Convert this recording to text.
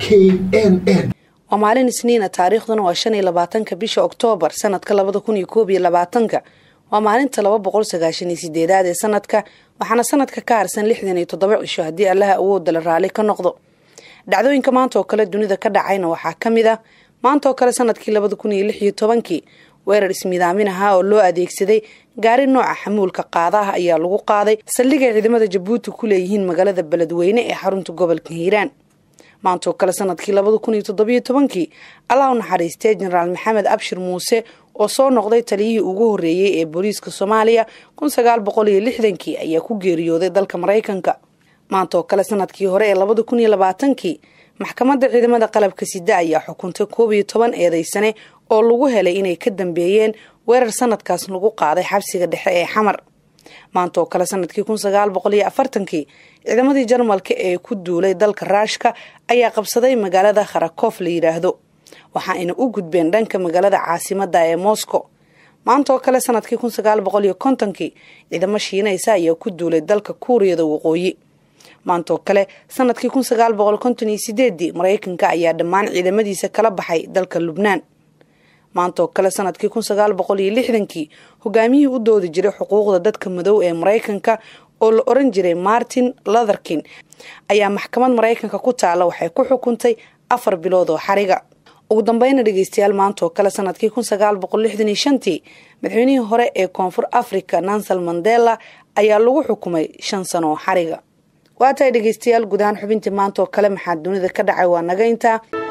n n waa maalin isniina taariikhduna waa shan iyo labaatanka bisha oktoobar sanadka labada kun iyo koob iyo labaatanka waa maalinta laba boqol sagaashan iyo sideedaad ee sanadka waxaana sanadka ka harsan lixdan iyo toddoba cisho haddii allaha awooda la raali ka noqdo dhacdooyinka maanta oo kale dunida ka dhacayna waxaa ka mid ah maanta oo kale sanadkii labada kun iyo lix iyo tobankii weerar ismidaamin ahaa oo loo adeegsaday gaari nooca xamuulka qaadaha ayaa lagu qaaday saldhigay ciidamada jabuuti ku leeyihiin magaalada beledweyne ee xarunta gobolka hiiraan maanta oo kale sanadkii labada kun iyo toddobiyo tobankii allah u naxariistay jenaraal maxamed abshir muuse oo soo noqday taliyihii ugu horreeyey ee booliiska soomaaliya kun sagaal boqol iyo lixdankii ayaa ku geeriyooday dalka maraykanka maanta oo kale sanadkii hore ee labada kun iyo labaatankii maxkamadda ciidamada qalabka sida ayaa xukuntay koob iyo toban eedeysane oo lagu helay inay ka dambeeyeen weerar sanadkaas lagu qaaday xabsiga dhexe ee xamar maanta oo kale sanadkii kun sagaal boqol iyo afartankii ciidamadii jarmalka ee ku duulay dalka raashka ayaa qabsaday magaalada kharakof la yidhaahdo waxa ayna u gudbeen dhanka magaalada caasimada ee moscow maanta oo kale sanadkii kun sagaal boqol iyo kontonkii ciidamo shiinaysa ayaa ku duulay dalka kuuriyada waqooyi maanta oo kale sanadkii kun sagaal boqol konton iyo sideedii maraykanka ayaa dhammaan ciidamadiisa kala baxay dalka lubnaan maanta oo kale sanadkii kun sagaal boqol iyo lixdankii hogaamiyihii u doodi jiray xuquuqda dadka madow ee maraykanka oo la oran jiray martin lotherkin ayaa maxkamad maraykanka ku taala waxay ku xukuntay afar bilood oo xariga ugu dambeyna dhegeystayaal maanta oo kale sanadkii kun sagaal boqol lixdan iyo shantii madaxweynihii hore ee koonfur africa nansal mandela ayaa lagu xukumay shan sano oo xariga waa tahay dhegeystayaal guud ahaan xubintii maanta oo kale maxaa dunida ka dhacay waa naga intaa